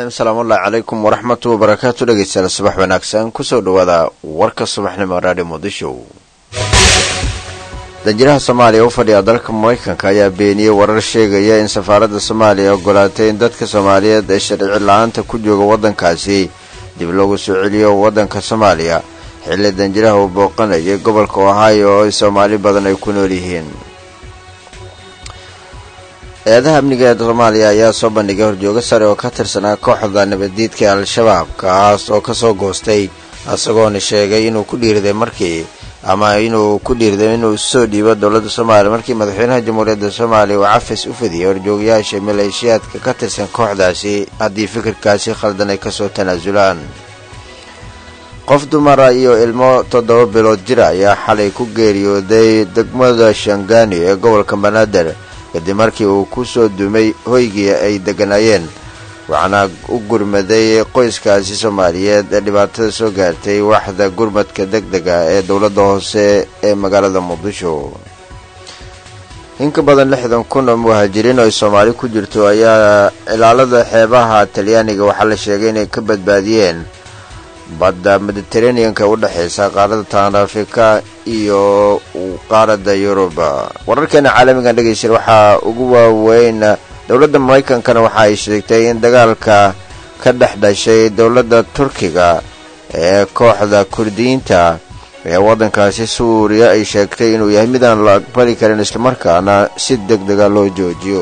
raxiim salaamullahi calaykum waraxmatu wabarakaatu dhegeystayaal subax wanaagsan kusoo dhawaada warka subaxnimo raadhi muqdisho danjiraha soomaaliya u fadhiya dalka maraykanka ayaa beeniyey warar sheegaya in safaaradda soomaaliya ogolaatay in dadka soomaaliyeed ee sharci la-aanta ku jooga waddankaasi dib loogu soo celiyo waddanka soomaaliya xilli danjiraha uu booqanayay gobolka ohio oo ay soomaali badan ay ku nool yihiin eedaha amniga ee soomaaliya ayaa soo bandhigay horjoogo sare oo ka tirsanaa kooxda nabaddiidka ee al-shabaab kaas oo kasoo goostay isagoona sheegay inuu ku dhiirday markii ama inuu ku dhiirday inuu soo dhiibo dowladda soomaaliya markii madaxweynaha jamhuuriyadda soomaaliya uu cafis u fidiyay horjoogayaasha maleeshiyaadka ka tirsan kooxdaasi haddii fikirkaasi khaldan ay kasoo tanaasulaan qof dumara iyo ilmo toddoba bilood jira ayaa xalay ku geeriyooday degmada shangaani ee gobolka banaadir kadib markii uu ku soo dumay hoygii ay degganaayeen waxaana u gurmaday qoyskaasi soomaaliyeed ee dhibaatada soo gaartay waxda gurmadka deg dega ee dowladda hoose ee magaalada muqdisho in ka badan lixdan kun oo muhaajiriin oo ay soomaali ku jirto ayaa ilaalada xeebaha talyaaniga waxaa la sheegay inay ka badbaadiyeen badda mediteraneanka u dhexaysa qaaradda taanafrika iyo qaaradda yuruba wararkeena caalamigan dhegeystayaal waxaa ugu waaweyn dowladda maraykankana waxa ay sheegtay in dagaalka ka dhex dhashay dowladda turkiga ee kooxda kurdiyiinta ee waddankaasi suuriya ay sheegtay inuu yahay midaan la aqbali karin islamarkaana si deg dega loo joojiyo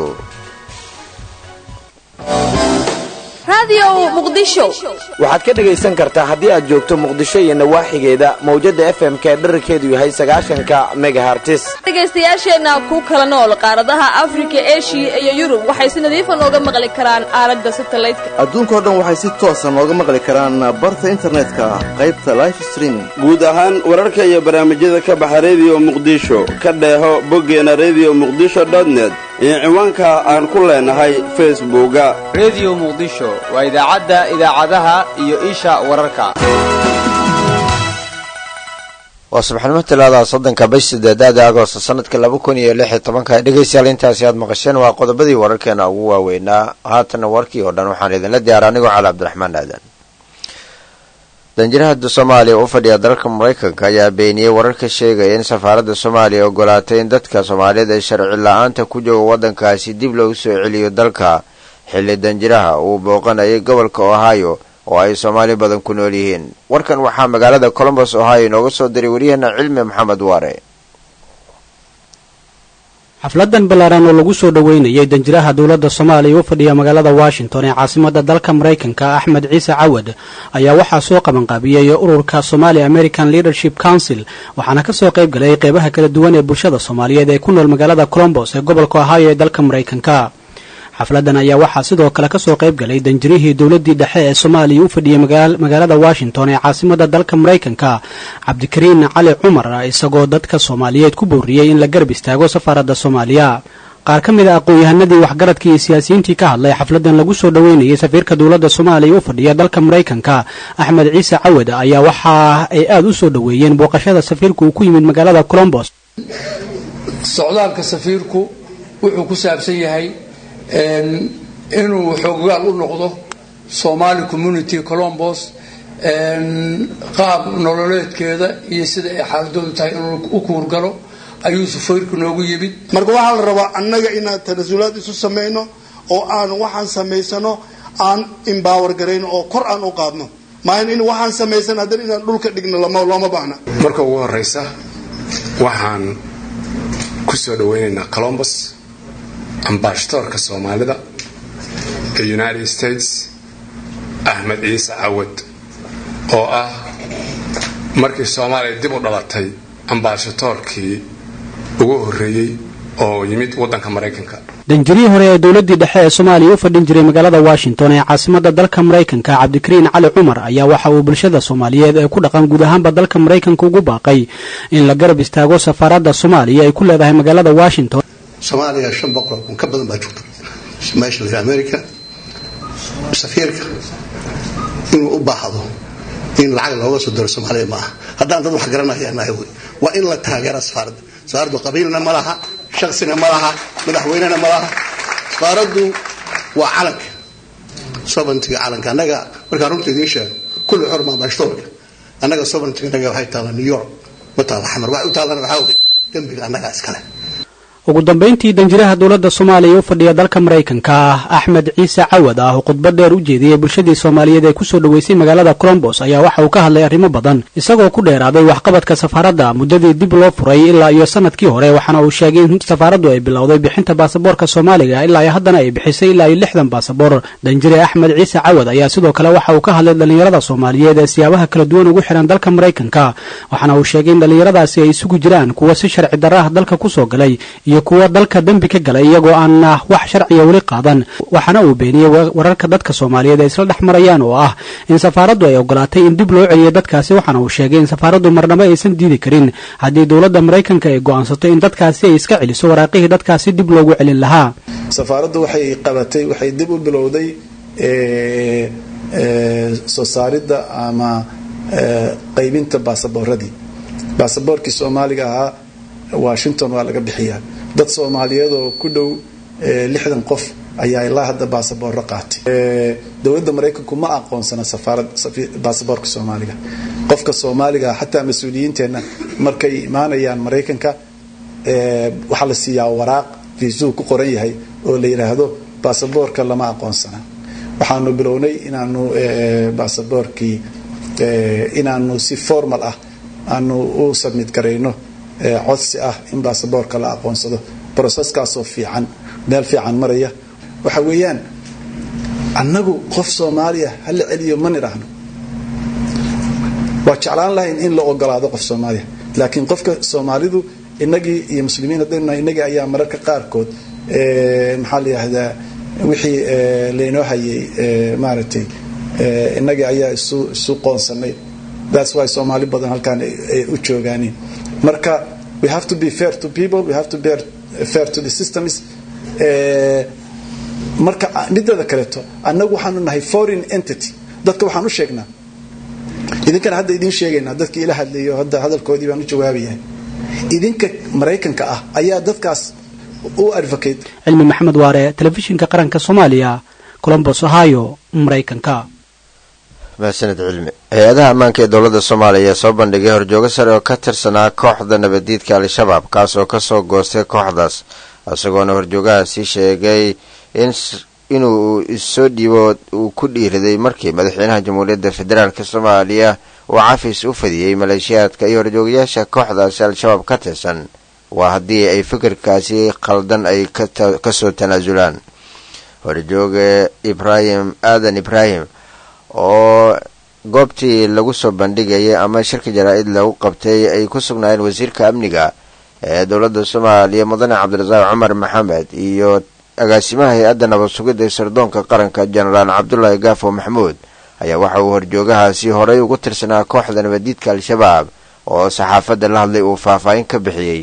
waxaad ka dhegaysan kartaa haddii aad joogto muqdisho iyo nawaaxigeeda mawjadda f m k dherarkeedu yahay sagaashanka megahartis dhegaystayaasheenna ku kala nool qaaradaha afrika eshiya iyo yurub waxay si nadiifa nooga maqli karaan aalada satalaydka adduunkao dhan waxay si toosa nooga maqli karaan barta internetka qaybta life streaming guud ahaan wararka iyo barnaamijyada ka baxa rediyo muqdisho ka dheeho boggeena rediyo muqdisho dotnet iyo ciwaanka aan ku leenahay facebooka rediyo muqdisho waa idaacadda idaacadaha iyo isha wararka waa subaxnimo talaada soddonka bish sideedaada agosto sanadka laba kun iyo lix iyo tobanka dhegaystayaal intaasi aad maqasheen waa qodobadii wararkeena ugu waaweynaa haatana warkii oo dhan waxaan idinla diyaara anigoo cali cabdiraxmaan aadan danjirahada soomaaliya u fadhiya dalka maraykanka ayaa beeniyey wararka sheegaya in safaaradda soomaaliya ogolaatay in dadka soomaaliyeed ee sharci la-aanta ku jooga waddankaasi dib loogu soo celiyo dalka xilli danjiraha uu booqanayay gobolka ohio oo ay soomaali badan ku nool yihiin warkan waxaa magaalada colombos ohio inooga soo diray waryaheena cilmi maxamed waare xafladan ballaaran oo lagu soo dhoweynayay danjiraha dowladda soomaaliya u fadhiya magaalada washington ee caasimada dalka maraykanka axmed ciise cawad ayaa waxaa soo qabanqaabiyey ururka somali american leadership council waxaana kasoo qayb galay qeybaha kala duwan ee bulshada soomaaliyeed ee ku nool magaalada colombos ee gobolka ohio ee dalka maraykanka xafladan ayaa waxaa sidoo kale kasoo qayb galay danjirihii dowladii dhexe ee soomaaliya u fadhiyay magaalada washington ee caasimada dalka maraykanka cabdikariin cali cumar isagoo dadka soomaaliyeed ku booriyey in la garab istaago safaaradda soomaaliya qaar ka mid a aqoon-yahanadii waxgaradkii iyo siyaasiyiintii ka hadlay xafladan lagu soo dhoweynayay safiirka dowladda soomaaliya u fadhiya dalka maraykanka axmed ciise cawad ayaa waxa ay aada u soo dhoweeyeen booqashada safiirku uu ku yimid magaalada colombos socdaalka safiirku wuxuu ku saabsan yahay inuu xoogaal u noqdo somali community colombos qaab nololeedkeeda iyo sida ay xaaladoodu tahay inuu u kuurgalo ayuu safiirku noogu yimid marka waxaa la rabaa annaga inaan tanasulaad isu samayno oo aan waxaan samaysano aan imbaawar garayno oo kor aan u qaadno maahan in waxaan samaysan haddana inaan dhulka dhigno looma baahna marka ugu horeysa waxaan ku soo dhaweynaynaa colombos ambashatoorka soomaalida ee united states axmed ciise cawad oo ah markii soomaaliya dib u dhalatay ambashatoorkii ugu horreeyey oo yimid waddanka maraykanka danjirihii hore ee dowladii dhexe ee soomaaliya u fadhin jiray magaalada washington ee caasimada dalka maraykanka cabdikariin cali cumar ayaa waxa uu bulshada soomaaliyeed ee ku dhaqan guud ahaanba dalka maraykanka ugu baaqay in la garab istaago safaaradda soomaaliya ay ku leedahay magaalada washington soomaaliya shan boqol kun ka badan baa joogta meesha la america safiirka inuu u baahdo in lacag looga soo diro soomaaliya ma aha haddaan dad wax garanayanahay wey waa in la taageera safaaradda safaaraddu qabiilna ma laha shaksina ma laha madaxweynena ma laha safaaraddu waa calanka sovereigntiga calanka annaga markaan runta idiin sheego kulli xor maa baashtoorka annaga sovereigntiga annaga waxay taallaa new york ma taalla xamar waxay u taallana waxaa wey dembiga annagaa iskale ugu dambayntii danjiraha dowladda soomaaliya u fadhiya dalka maraykanka ah axmed ciise cawad ah oo khudbad dheer u jeediyey bulshadii soomaaliyeed ee kusoo dhoweysay magaalada colombos ayaa waxa uu ka hadlay arrimo badan isagoo ku dheeraaday waxqabadka safaaradda muddadii dib loo furay ilaa iyo sanadkii hore waxaana uu sheegay in safaaraddu ay bilowday bixinta baasaboorka soomaaliga ilaa iyo haddana ay bixisay ilaa iyo lixdan baasaboor danjire axmed ciise cawad ayaa sidoo kale waxa uu ka hadlay dhallinyarada soomaaliyeed ee siyaabaha kala duwan ugu xihan dalka maraykanka waxaana uu sheegay in dhallinyaradaasi ay isugu jiraan kuwa si sharci darra ah dalka kusoo galay iyo kuwa dalka dembi ka galay iyagoo aan wax sharciya weli qaadan waxaana uu beeniyey wararka dadka soomaaliyeed ay isla dhex marayaan oo ah in safaaraddu ay ogolaatay in dib loo celiyo dadkaasi waxaana uu sheegay in safaaraddu marnabo aysan diidi karin haddii dowladda maraykanka ay go'aansato in dadkaasi ay iska celiso waraaqihii dadkaasi dib loogu celin lahaa safaaraddu waxay qabatay waxay dib u bilowday soo saaridda ama qaybinta baasaboorradii baasaboorkii soomaaliga ahaa washington waa laga bixiyaa dad soomaaliyeed oo ku dhow lixdan qof ayaa ilaa hadda baasaboorro qaatay dowladda maraykanku ma aqoonsana safaarad baasaboorka soomaaliga qofka soomaaliga xataa mas-uuliyiinteenna markay imaanayaan maraykanka waxaa la siiyaa waraaq viisuu ku qoran yahay oo la yidhaahdo baasaboorka lama aqoonsana waxaanu bilownay inaanu baasaboorkii inaanu si formal ah aanu u submit garayno codsi ah in baasaboorka la aqoonsado broseskaasoo fiican meel fiican maraya waxa weeyaan annagu qof soomaaliya hala celiyo ma nidhaahno waa jeclaan lahayn in la ogolaado qof soomaaliya laakiin qofka soomaalidu inagii iyo muslimiin haddaynu nahay inagii ayaa mararka qaarkood maxaa la yidhaahdaa wixii laynoo hayay maaragtay inagii ayaa isu isu qoonsanay that's why soomaali badan halkaan ay u joogaaniin marka we have to be fair to people we have to be fair to the systems marka mideeda kaleeto annagu waxaanu nahay foreign entity dadka waxaan u sheegnaa idinkana hadda idiin sheegaynaa dadkii ila hadlayo hadda hadalkoodii baan u jawaabayahay idinka maraykanka ah ayaa dadkaas u advocate cilmi maxamed waare telefishinka qaranka soomaaliya colombos ohio maraykanka mahadsaned cilmi hay-adaha ammaanka ee dowladda soomaaliya ayaa soo bandhigay horjoogo sare oo ka tirsanaa kooxda nabaddiidka al-shabaab kaas oo kasoo goostay kooxdaas isagoona horjoogahaasi sheegay in inuu issoo dhiibo uu ku dhiiriday markii madaxweynaha jamhuuriyadda federaalk soomaaliya uu cafis u fadiyey maleeshiyaadka iyo horjoogayaasha kooxdaasi al-shabaab ka tirsan waa haddii ay fikirkaasi khaldan ay kasoo tanaasulaan horjooge ibraahim aadan ibraahim oo goobtii lagu soo bandhigayay ama shirka jaraa-id lagu qabtay ay ku sugnaayeen wasiirka amniga ee dowladda soomaaliya mudane cabdirasaaq cumar maxamed iyo agaasimaha hay-adda nabad sugidda ee sirdoonka qaranka jenaraal cabdulaahi gaafo maxamuud ayaa waxa uu horjoogahaasi horey ugu tirsanaa kooxda nabadiidka al-shabaab oo saxaafadda la hadlay uu faahfaahin ka bixiyey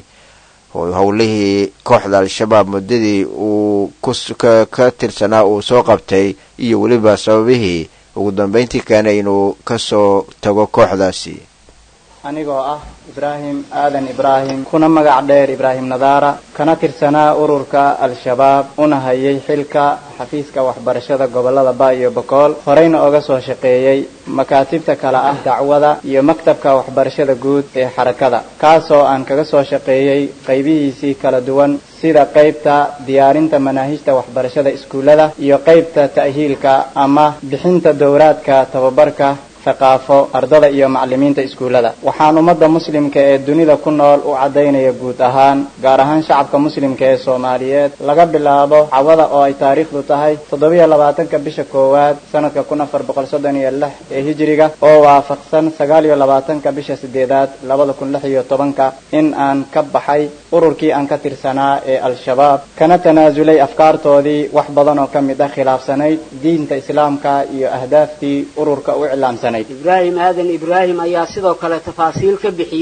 howlihii kooxda al-shabaab muddadii uu ka tirsanaa uu soo qabtay iyo weliba sababihii ugu dambeyntii keenay inuu kasoo tago kooxdaasi anigoo ah ibraahim aadan ibraahim kuna magac dheer ibraahim nadaara kana tirsanaa ururka al-shabaab una hayay xilka xafiiska waxbarashada gobolada ba iyo bokool horeyna oga soo shaqeeyey makaatibta kale ah dacwada iyo maktabka waxbarashada guud ee xarakada kaasoo aan kaga soo shaqeeyey qaybihiisii kala duwan sida qaybta diyaarinta manaahijta waxbarashada iskuullada iyo qaybta ta'hiilka ama bixinta dowraadka tababarka thaqaafo ardada iyo macallimiinta iskuullada waxaan ummadda muslimka ee dunida ku nool u caddaynaya guud ahaan gaar ahaan shacabka muslimka ee soomaaliyeed laga bilaabo cawada oo ay taariikhdu tahay toddobiyo labaatanka bisha koowaad sanadka kun afar boqol soddon iyo lix ee hijiriga oo waafaqsan sagaal iyo labaatanka bisha sideedaad labada kun lix iyo tobanka in aan ka baxay ururkii aan ka tirsanaa ee al-shabaab kana tanaasulay afkaartoodii wax badan oo ka mid ah khilaafsanayd diinta islaamka iyo ahdaaftii ururka u iclaamsanay ibraahim aadan ibraahim ayaa sidoo kale tafaasiil ka bixiyey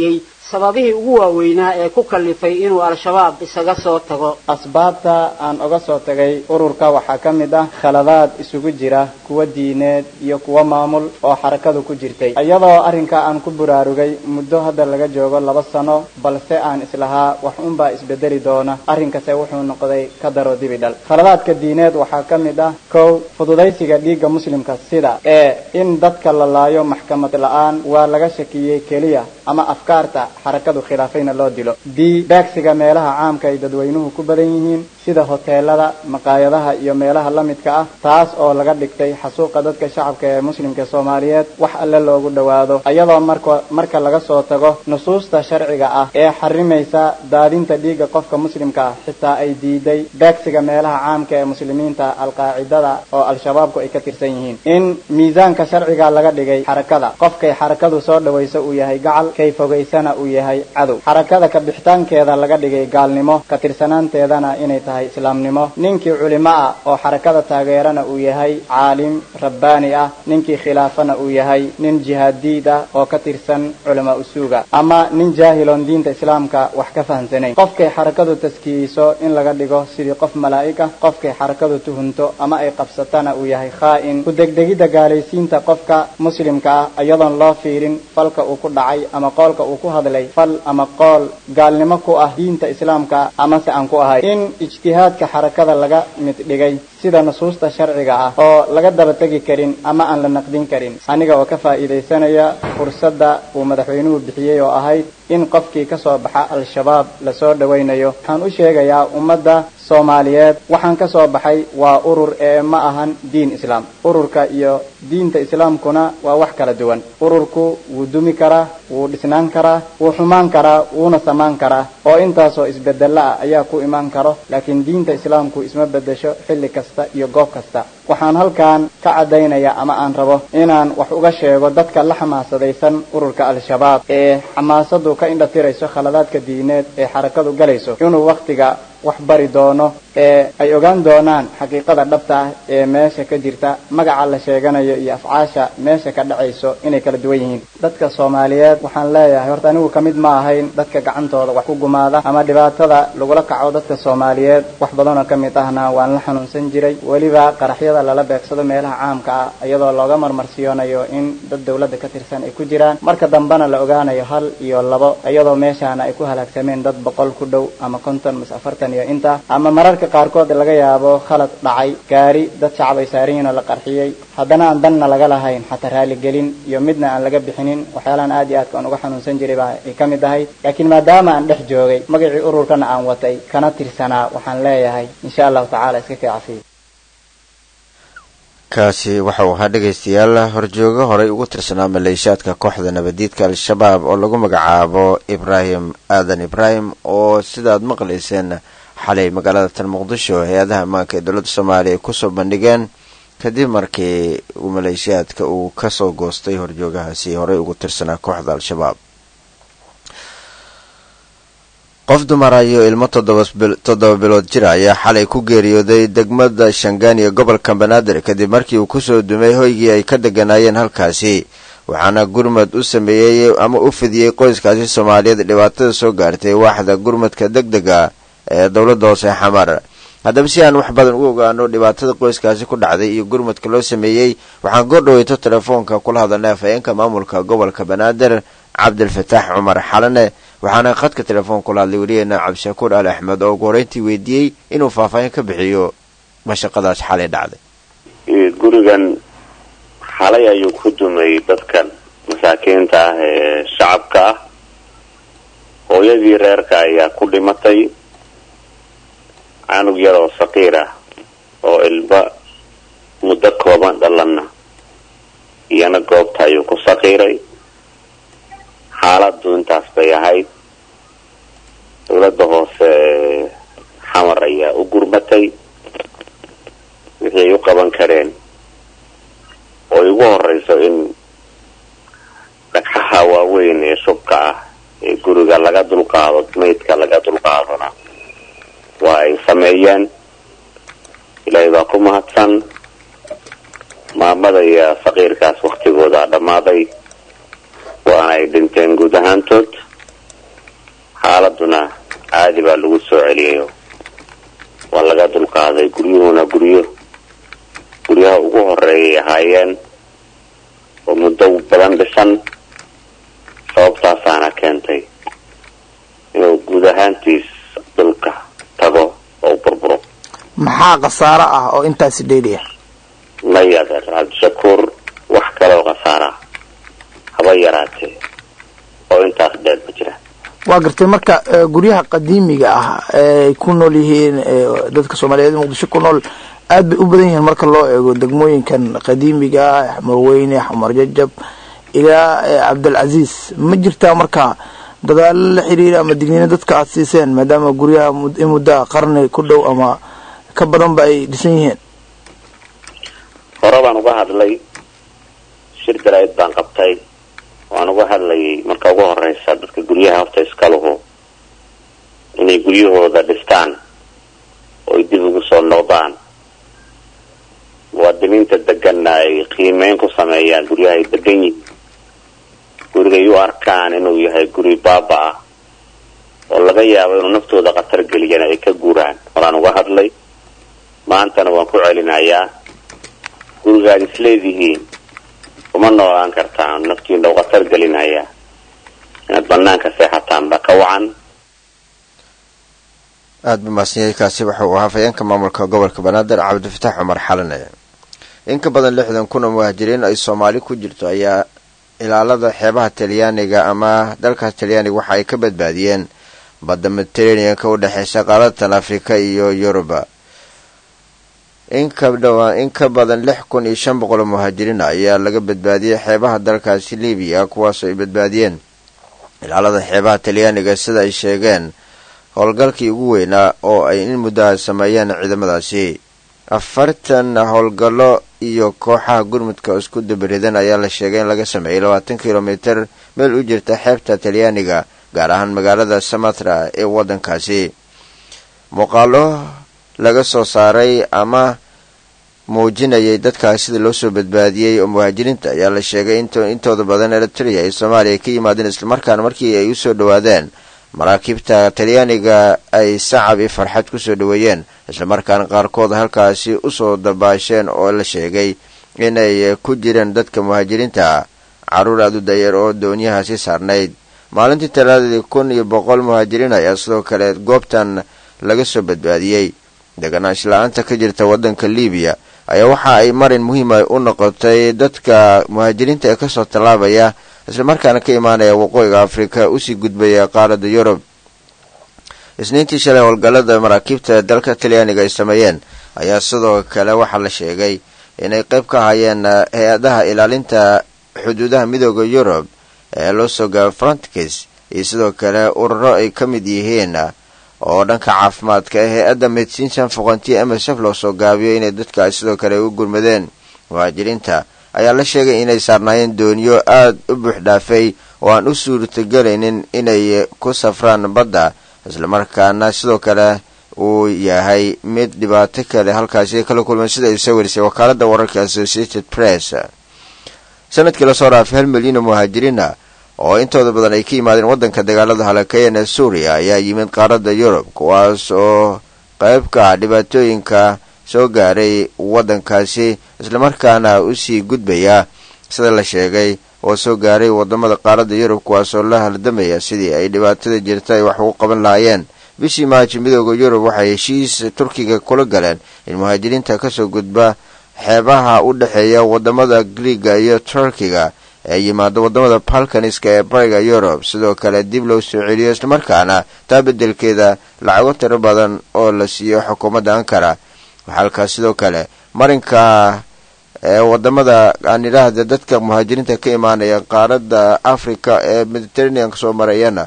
sababihii ugu waaweynaa ee ku kallifay inuu al-shabaab isaga soo tago asbaabta aan uga soo tagay ururka waxaa ka mid ah khaladaad isugu jira kuwa diineed iyo kuwa maamul oo xarakadu ku jirtay iyadoo arrinka aan ku buraarugay muddo hadda laga joogo laba sano balse aan islahaa wax unbaa isbedeli doona arrinkase wuxuu noqday ka daro dibidhal khaladaadka diineed waxaa ka mid ah kow fududaysiga dhiigga muslimka sida ee in dadka la laayo maxkamad la-aan waa laga shakiyey keliya ama afkaarta xarakadu khilaafayna loo dilo b beegsiga meelaha caamka ay dadweynuhu ku badan yihiin sida hoteelada maqaayadaha iyo meelaha la midka ah taas oo laga dhigtay xasuuqa dadka shacabka ee muslimka soomaaliyeed wax alle loogu dhowaado iyadoo marka marka laga soo tago nusuusta sharciga ah ee xarimaysa daadinta dhiigga qofka muslimka ah xitaa ay diiday beegsiga meelaha caamka ee muslimiinta alqaacidada oo al-shabaabku ay ka tirsan yihiin in miisaanka sharciga laga dhigay xarakada qofkay xarakadu soo dhawayso uu yahay gacal kay fogaysana uu yahay cadow xarakada ka bixitaankeeda laga dhigay gaalnimo ka tirsanaanteedana inay tahay islaamnimo ninkii culimo ah oo xarakada taageerana uu yahay caalim rabbaani ah ninkii khilaafana uu yahay nin jihaadiid ah oo ka tirsan culama usuuga ama nin jaahiloon diinta islaamka wax ka fahamsanayn qofkay xarakadu taskiyeyso in laga dhigo sidii qof malaa'ig ah qofkay xarakadu tuhunto ama ay qabsatana uu yahay khaa'in ku degdegidda gaalaysiinta qofka muslimka ah iyadoon loo fiirin falka uu ku dhacay ama qoolka uu ku hadlay fal ama qool gaalnimo ku ah diinta islaamka amase aan ku ahay in ijtihaadka xarakada laga mid dhigay sida nusuusta sharciga ah oo laga daba tegi karin ama aan la naqdin karin aniga oo ka faa'iidaysanaya fursadda uu madaxweynuhu bixiyey oo ahayd in qofkii ka soo baxa al-shabaab lasoo dhawaynayo waxaan u sheegayaa ummadda soomaaliyeed waxaan ka soo baxay waa urur ee ma ahan diin islaam ururka iyo diinta islaamkuna waa wax kala duwan ururku wuu dumi karaa wuu dhisnaan karaa wuu xumaan karaa wuuna samaan karaa oo intaasoo isbedelo ah ayaa ku imaan karo laakiin diinta islaamku isma bedesho xilli kasta iyo goob kasta waxaan halkan ka caddaynaya ama aan rabo inaan wax uga sheego dadka la xamaasadaysan ururka al-shabaab ee xamaasadu ka indhatirayso khaladaadka diineed ee xarakadu galayso inuu wakhtiga wax bari doono ee ay ogaan doonaan xaqiiqada dhabta ah ee meesha ka jirta magaca la sheeganayo iyo afcaasha meesha ka dhacayso inay kala duwan yihiin dadka soomaaliyeed waxaan leeyahay horta anigu kamid ma ahayn dadka gacantooda wax ku gumaada ama dhibaatada lagula kaco dadka soomaaliyeed wax badanoo kamid ahna waan la xanuunsan jiray weliba qaraxyada lala beegsado meelaha caamka ah iyadoo looga marmarsiyoonayo in dad dawladda ka tirsan ay ku jiraan marka dambena la ogaanayo hal iyo labo iyadoo meeshaana ay ku halaagsameen dad boqol ku dhow ama konton mise afartan iyo inta ama mararka qaarkood laga yaabo khalad dhacay gaari dad shacab ay saaran yihiin oo la qarxiyey haddana aan danna laga lahayn xataa raaligelin iyo midna aan laga bixinin waxyaalahan aad iyo aadka aan uga xanuunsan jiray baa ay ka mid ahay laakiin maadaama aan dhex joogay magacii ururkana aan watay kana tirsanaa waxaan leeyahay insha allahu tacaala iska kii cafiya kaasi waxa uu ahaa dhegaystayaal horjoogo horey ugu tirsanaa maleeshiyaadka kooxda nabadiidka al-shabaab oo lagu magacaabo ibraahim aadan ibraahim oo sidaad maqlayseen xalay magaalada tan muqdisho hay-adaha ammaanka ee dowladda soomaaliya ay kusoo bandhigeen kadib markii uu maleeshiyaadka uu kasoo goostay horjoogahaasi horey ugu tirsanaa kooxda al-shabaab qof dumara iyo ilmo toddoba bilood jira ayaa xalay ku geeriyooday degmada shangaan iyo gobolka banaadir kadib markii uu kusoo dumay hoygii ay ka deganaayeen halkaasi waxaana gurmad u sameeyey ama u fidiyey qoyskaasi soomaaliyeed dhibaatada soo gaartay waaxda gurmadka deg dega ee dowladda hoose xamar haddaba si aan wax badan u ogaano dhibaatada qoyskaasi ku dhacday iyo gurmadka loo sameeyey waxaan goordhaweyto telefoonka kula hadalnay afhayeenka maamulka gobolka banaadir cabdilfataax cumar xalane waxaana khadka telefoon kula hadlay weliyeena cabdishakuur ali axmed oo ugu horeyntii weydiiyey inuu faahfaahin ka bixiyo mashaqadaas xalay dhacday gurigan xalay ayuu ku dumay dadkan masaakiinta ah ee shacabka ah hooyadii reerka ayaa ku dhimatay canug yar oo saqiir ah oo ilba muddo kooban dhalanna iyana goobta ayuu ku saqiiray xaaladu intaas bay ahayd dowladda hoose xamar ayaa u gurmatay wixii ay u qaban kareen oo ugu horeyso in dhagxaha waaweyn ee shubka ah ee guriga laga dulqaado maydka laga dulqaadona waa ay sameeyeen ilaahay baa ku mahadsan maamada iyo faqiirkaas waktigooda dhammaaday waana ay dhinteen guud ahaantood xaaladuna caadi baa lagu soo celiyayo waa laga dulqaaday guryuhuna guryo guryaha ugu horeeyay ahaayeen oo muddo badan dhisan sababtaasaana keentay inuu guud ahaantiis dhulka tago oo burburo maxaa khasaaro ah oo intaasi dheeriya maya adeer cabdishakuur wax kaleoo khasaara haba yaraatee oo intaas dheer ma jira waa gartay marka eh, guryaha qadiimiga ah ee ay ku nool yihiin eh, dadka soomaaliyeed ee muqdisho ku nool aad bay u badan yihiin marka loo eego degmooyinkan qadiimiga ah xamar weyne xamar jajab ilaa eh, cabdilcasiis ma jirtaa marka dadaalo la xiriira ama digniino dadka aad siiseen maadaama guryaha mud- in muddaa qarni ku dhow ama ka badanba ay dhisan yihiin hore baan uga hadlay shir daraa'id baan qabtay waan uga hadlayay marka ugu horeysa dadka guryaha horta iska luhu inay guryahooda dhistaan oo ay dib ugu soo noqdaan muwaadiniinta deganna ay qiimeyn ku sameeyaan guryaha ay degan yihiin gurigay u arkaan inuu yahay guri baaba ah oo laga yaabo inuu naftooda khatar geliyana ay ka guuraan horaan uga hadlay maantana waan ku celinayaa gurigaad isleedihiin uma noolaan kartaan naftiina u khatar gelinaya inaad banaanka seexataan baa ka wacan aada ba mahadsanyahay kaasi waxa uu ahaa fayeenka maamulka gobolka banaadir cabdifatax cumar xalane in ka badan lixdan kun oo muhaajiriin ay soomaali ku jirto ayaa ilaalada xeebaha talyaaniga ama dalkaas talyaaniga waxa ay ka badbaadiyeen badda mediterraneanka u dhexeysa qaaratan afrika iyo yuruba in ka dhawaa in ka badan lix kun iyo shan boqol oo muhaajiriin ayaa laga badbaadiyey xeebaha dalkaasi libiya kuwaasoo ay badbaadiyeen ilaalada xeebaha talyaaniga sida ay sheegeen howlgalkii ugu weynaa oo ay in muddaha sameeyeen ciidamadaasi afartan howlgallo iyo kooxaha gurmudka isku dabaridan ayaa la sheegay in laga sameeyey labaatan kilomitir meel u jirta xeebta talyaaniga gaar ahaan magaalada samatra ee waddankaasi muuqaalo laga soo saaray ama muujinayay dadkaas sida loo soo badbaadiyey oo muhaajiriinta ayaa la sheegay intooda badan eritrea iyo soomaaliya ay ka yimaadeen islamarkaana markii ay usoo dhowaadeen maraakiibta talyaaniga ay sacab iyo farxad kusoo dhoweeyeen islamarkaana qaarkood halkaasi usoo dabaasheen oo la sheegay inay ku jireen dadka muhaajiriinta caruur aada u dayeer oo doonyahaasi saarnayd maalintii talaadadii kun iyo boqol muhaajiriin ayaa sidoo kale goobtan laga soo badbaadiyey deganaanshala-aanta ka jirta waddanka libiya ayaa waxa ay marin muhiima u noqotay dadka muhaajiriinta ee kasoo tallaabaya islamarkaana ka imaanaya waqooyiga afrika usii gudbaya qaaradda yurub isniintii shalay howlgallada maraakiibta ee dalka talyaaniga ay sameeyeen ayaa sidoo kale waxaa la sheegay inay qayb ka hayeen hay-adaha ilaalinta xuduudaha midooda yurub ee loo soo gaabo frontkis iyo sidoo kale ururo ay ka mid yihiin oo dhanka caafimaadka ee hay-adda medicine foqontiya msf loo soo gaabiyo inay dadkaas sidoo kale u gurmadeen muhaajiriinta ayaa la sheegay inay saarnaayeen dooniyo aada u buux dhaafay oo aan u suurtagelaynin inay ku safraan badda islamarkaana sidoo kale uu yahay mid dhibaato kale halkaasi kala kulmeen sida ay soo warisay wakaalada wararka associated press sanadkii lasoo dhaafay hal milyan oo muhaajiriina oo intooda badan ay ka yimaadeen waddanka dagaalada halakeeyan ee suuriya ayaa yimid qaaradda yurub kuwaas oo qayb ka ah dhibaatooyinka soo gaaray waddankaasi islamarkaana usii gudbaya sida la sheegay oo soo gaaray wadamada qaaradda yurub kuwaasoo la haldamaya sidii ay dhibaatada jirta ay wax ugu qaban lahaayeen bishii maaji midooda yurub waxay heshiis turkiga kula galeen in muhaajiriinta kasoo gudba xeebaha u dhexeeya wadamada griiga iyo turkiga ee yimaado wadamada balkaniska ee bariga yurub sidoo kale dib loo soo celiyo islamarkaana taa bedelkeeda lacago tiro badan oo la siiyo xukuumadda ankara halkaas sidoo kale marinka ee wadamada aan idhaahda dadka muhaajiriinta ka imaanaya qaaradda africa ee mediterraneanka soo marayana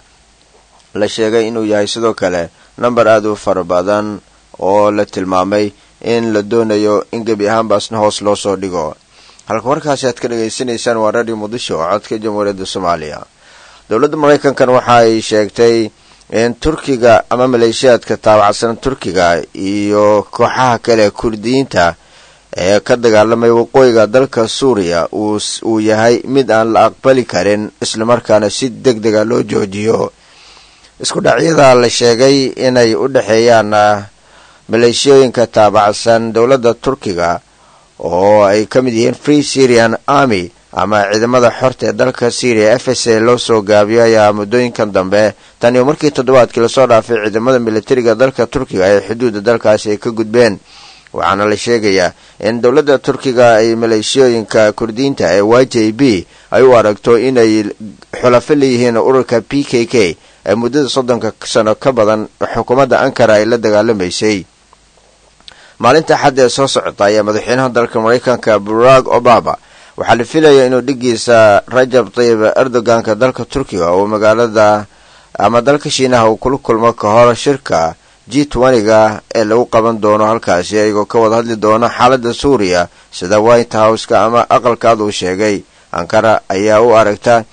la sheegay inuu yahay sidoo kale number aada u fara badan oo la tilmaamay in la doonayo in gebi ahaanbaasna hoos loo soo dhigo halka warkaasi aad ka dhagaysanaysaan waa radio muqdisho oo codka jamhuuriyadda soomaaliya dowladda maraykankan waxa ay sheegtay in turkiga ama maleeshiyaadka taabacsan turkiga iyo kooxaha kale kurdiyiinta ee ka dagaalamaya waqooyiga dalka suuriya uu yahay mid aan la aqbali karin islamarkaana si deg dega loo joojiyo isku dhacyada la sheegay inay u dhexeeyaan maleeshiyooyinka taabacsan dowladda turkiga oo ay ka mid yihiin free syrian army ama ciidamada xorta ee dalka syria f s a loo soo gaabiyo ayaa muddooyinkan dambe tan iyo markii toddobaadkii lasoo dhaafay ciidamada militariga dalka turkiga ee xuduudda dalkaasi ay ka gudbeen waxaana la sheegayaa in dowladda turkiga ay maleeshiyooyinka kurdiyiinta ee y j b ay u aragto inay xulafo leeyihiin ururka p k k ee muddada soddonka sano ka badan xukuumadda ankara ay la dagaalamaysay maalinta xadda ee soo socota ayaa madaxweynaha dalka maraykanka barack obama waxaa la filaya inuu dhigiisa rajab tayib erdoganka dalka turkiga oo magaalada ama dalka shiinaha uu kula kulmo ka hor shirka g twentyga ee lagu qaban doono halkaasi iyagoo ka wada hadli doono xaaladda suuriya sida white houseka ama aqalkaad uu sheegay ankara ayaa u aragta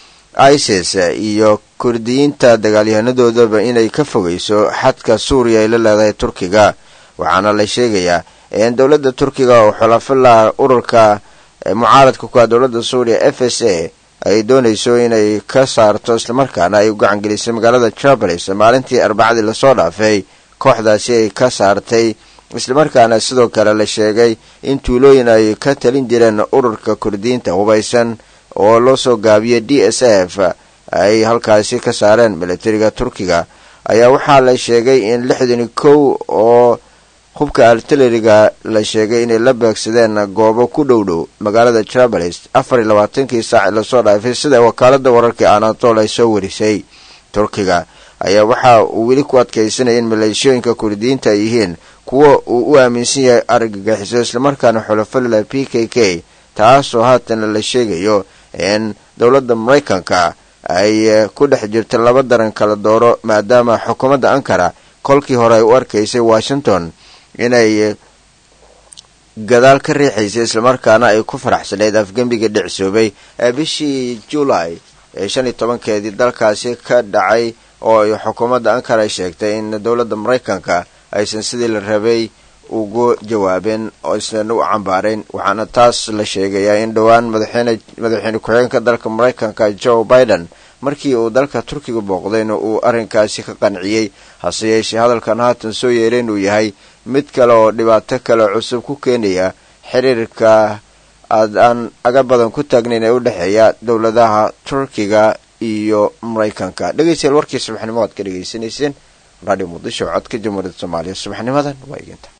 isis iyo kurdiyiinta dagaalyahanadoodaa inay ka fogeyso xadka suuriya ay la leedahay turkiga waxaana la sheegayaa in dowladda turkiga oo xulafo laha ururka mucaaradka ku ah dowladda suuriya f s a ay doonayso inay ka saarto islamarkaana ay u gacan gelisay magaalada trabelis maalintii arbacadii lasoo dhaafay kooxdaasi ay ka saartay islamarkaana sidoo kale la sheegay in tuulooyin ay ka talin jireen ururka kurdiyiinta hubaysan oo loo soo gaabiyay d s f ay halkaasi ka saareen militariga turkiga ayaa waxaa la sheegay in lixdan kow oo hubka artilariga la sheegay inay la beegsadeen goobo ku dhow dhow magaalada trabelis afar iyo labaatankii saac lasoo dhaafay sida wakaalada wararka anatol ay soo warisay turkiga ayaa waxa uu weli ku adkaysanaya in maleeshiyooyinka kurdiyiinta ay yihiin kuwa uu u aaminsan yahay argagixiso islamarkaana xulafalila p k k taasoo haatan la sheegayo in dowladda maraykanka ay ku dhex jirta laba daran kala dooro maadaama xukuumadda ankara kolkii hore ay u arkaysay washington inay gadaal ka riixaysay islamarkaana ay ku faraxsaneyd afgembiga dhicsoobay ee bishii julay ee shan iyo tobankeedii dalkaasi ka dhacay oo ay xukuumadda ankara ay sheegtay in dowladda maraykanka aysan sidii la rabay ugu jawaabeen oo isnan u cambaarayn waxaana taas la sheegayaa in dhowaan madaxweyne madaxweyne ku-xigeenka dalka maraykanka joe biden markii uu dalka turkiga booqdayna uu arrinkaasi ka qanciyey hase yeeshee hadalkan haatan soo yeeray inuu yahay mid kale oo dhibaato kale cusub ku keenaya xiriirka aad aan aga badan ku taagnayn ee u dhexeeya dowladaha turkiga iyo maraykanka dhegeystayaal warkii subaxnimo aad ka dhegaysanayseen radio muqdisho codka jamhuuriyadda soomaaliya subaxnimadan waa iginta